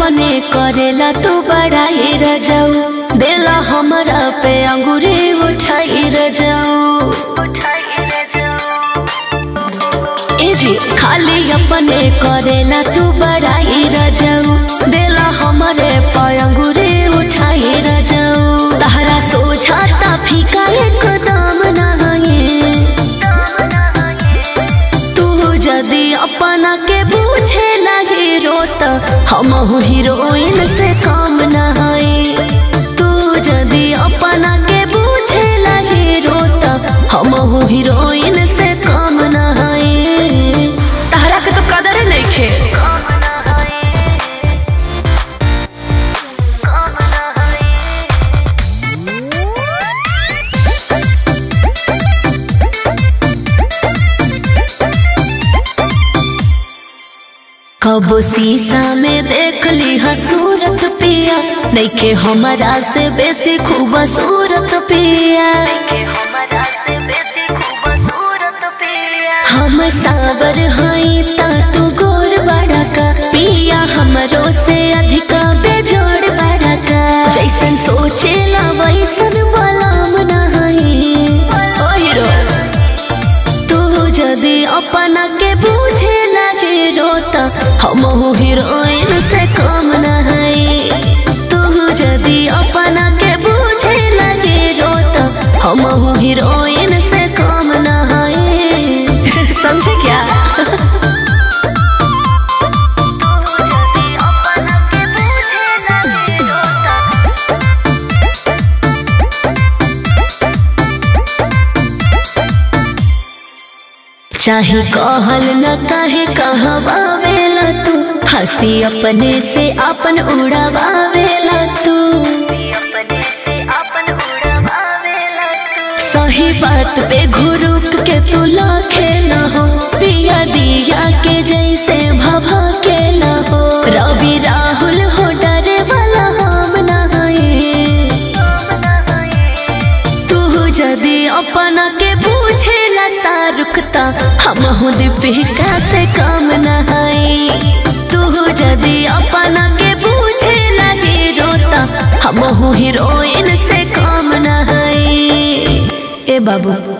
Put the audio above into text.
अपने करेला तू बड़ाई रजाऊ देला हमरा पे अंगूरी उठाई रजाऊ ए जी खाली अपने करेला तू बड़ाई रजाऊ देला हमरे पे अंगूरी उठाई रजाऊ तहरा सोझाता फीका एकदम नहीं तू जदि अपना के बुझे हीरो त हम हीरोइन से काम नहाई तू जदि अपना के बुझे हीरो त हम हीरोइन से काम नहाई तहरा के तो कदर नहीं खे कब शीशा में देख ली सूरत पिया देखे हमारा से बेसी खूबसूरत पिया हम सावर हई ता तू गोर बड़ा का पिया हमरो से अधिका बेजोड़ बड़ा का जैसन सोचेला वैसन बलाम नहीं ओ हीरो तू जदि अपना के बुझे हीरो त हम हीरोइन से कम नहीं तू जदि अपना के बुझे हीरो त हम हीरोइन से कम नहीं समझे क्या चाहे कहल न काहे कहवावेला तू हंसी अपने से अपन उड़ावावेला तू सही बात पे घुरुक के तू लाखे न हो पिया दिया के जैसे भभा के न हो रवि राहुल हो डरे वाला हम नहीं तू जदि अपना के बुझेला शाहरुख ता हम हूँ दीपिका से काम नहाई तू जदि अपना के बुझेला हीरो ता हम हूँ हीरोइन से काम नहाई ए बाबू